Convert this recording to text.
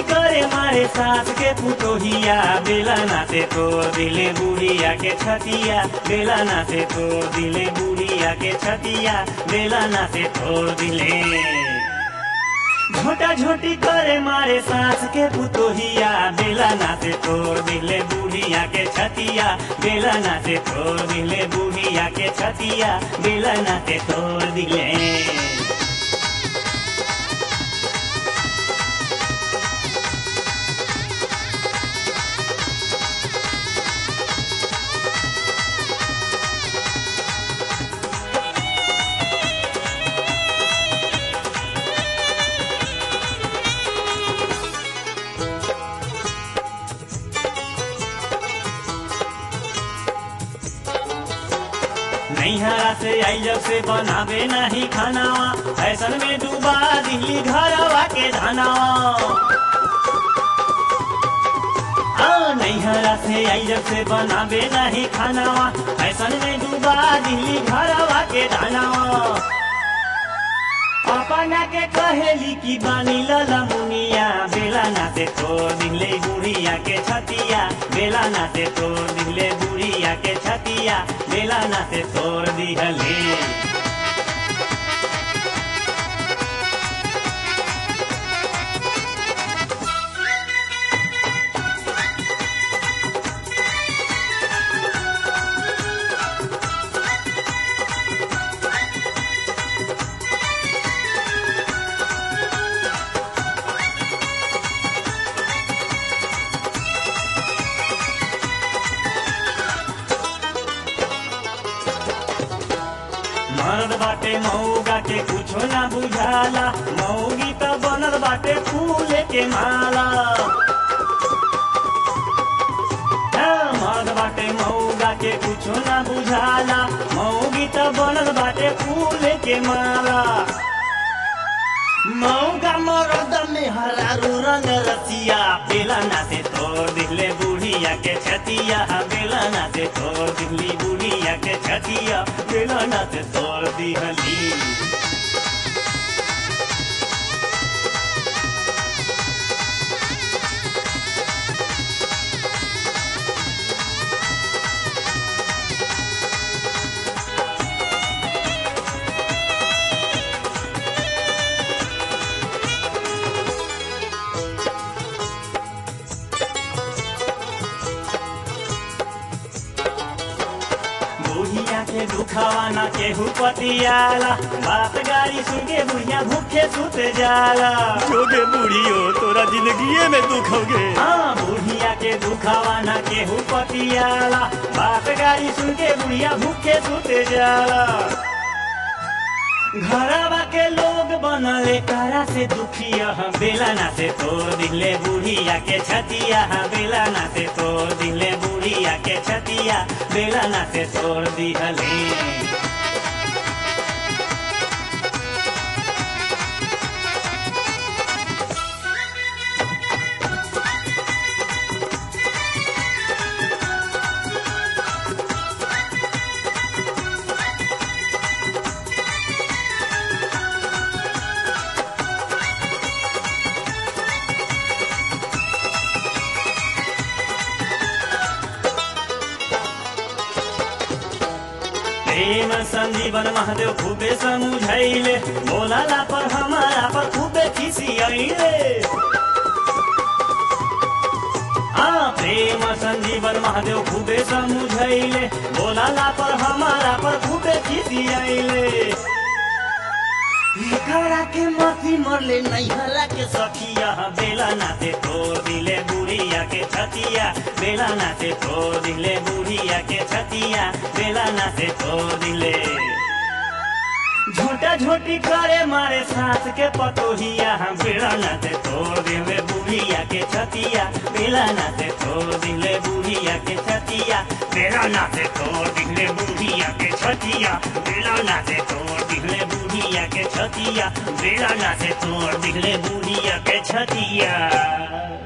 करे मारे सास के पुतोहिया बेला नाते तो दिले बुढ़िया के छतिया बेला नाते तो दिले बुढ़िया के छतिया बेला नाते तो दिले झोटा झोटी करे मारे सास के पुतोहिया बेला नाते तोड़ दिले बुढ़िया के छतिया बेला नाते तोड़ दिले बुढ़िया के छतिया बेला नाते तोड़ दिले नैहरा से आई जब से बनावे नहीं खानावा फैशन में डूबा दिल्ली घरवा के धनावा हाँ, नैहरा से आई जब से बनावे नहीं खानावा फैशन में डूबा दिल्ली घरवा के धनावा अपना के कहेली की बानी लला मुनिया बेला नाते तो दिले बुढ़िया के छतिया बेला नाते तो दिले बुढ़िया के छतिया बेला नाते तोड़ दिहले मर्द बाटे मऊगा के कुछो ना बुझाला मऊगी त बनल बाटे फूले के माला हाँ, मर्द बाटे मऊगा के कुछो ना बुझाला मऊगी त बनल बाटे फूले के माला मऊगा मरद में हरारू रंग रसिया बेला नाते तोड़ दिले बुढ़िया के छतिया बेला नाते तोड़ दिली बुढ़िया के छतिया बेला नाते तोड़ दिहली बुढ़िया के दुखावा ना केहू पतियाला बात गाड़ी सुन के बुढ़िया भूखे सुत जाला जोगे बूढ़ियो तोरा जिंदगी में दुख होगे हाँ बुढ़िया के दुखावा ना केहू पतियाला बात गाड़ी सुन के बुढ़िया भूखे सुत जाला घरवा के लोग बनले करा से दुखिया बेला ना से तोड़ दिले बुढ़िया के छतिया बेला ना से तोड़ दिले बुढ़िया के छतिया बेला ना से तोड़ दिहले प्रेम संजीवन महादेव खूबे समझैले बोलाला पर हमारा पर खूबे खिसियैले आ प्रेम संजीवन महादेव खूबे समझैले बोलाला पर हमारा पर खूबे खिसियैले एकरा के माथी मरले नैहरा के सखिया बेला नाते तोड़ दिले बुढ़िया के छतिया बेला नाते तोड़ दिले बुढ़िया के छतिया बेला नाते तोड़ दिले झोटा झोटी करे मारे सास के पतोहिया बेला नाते तोड़ दिले बुढ़िया के छतिया बेला नाते तोड़ दिले बुढ़िया के छतिया बेला नाते तोड़ दिले बुढ़िया के छतिया बेला नाते तोड़ दिले बुढ़िया के छतिया बेला नाते तोड़ दिले बुढ़िया के छतिया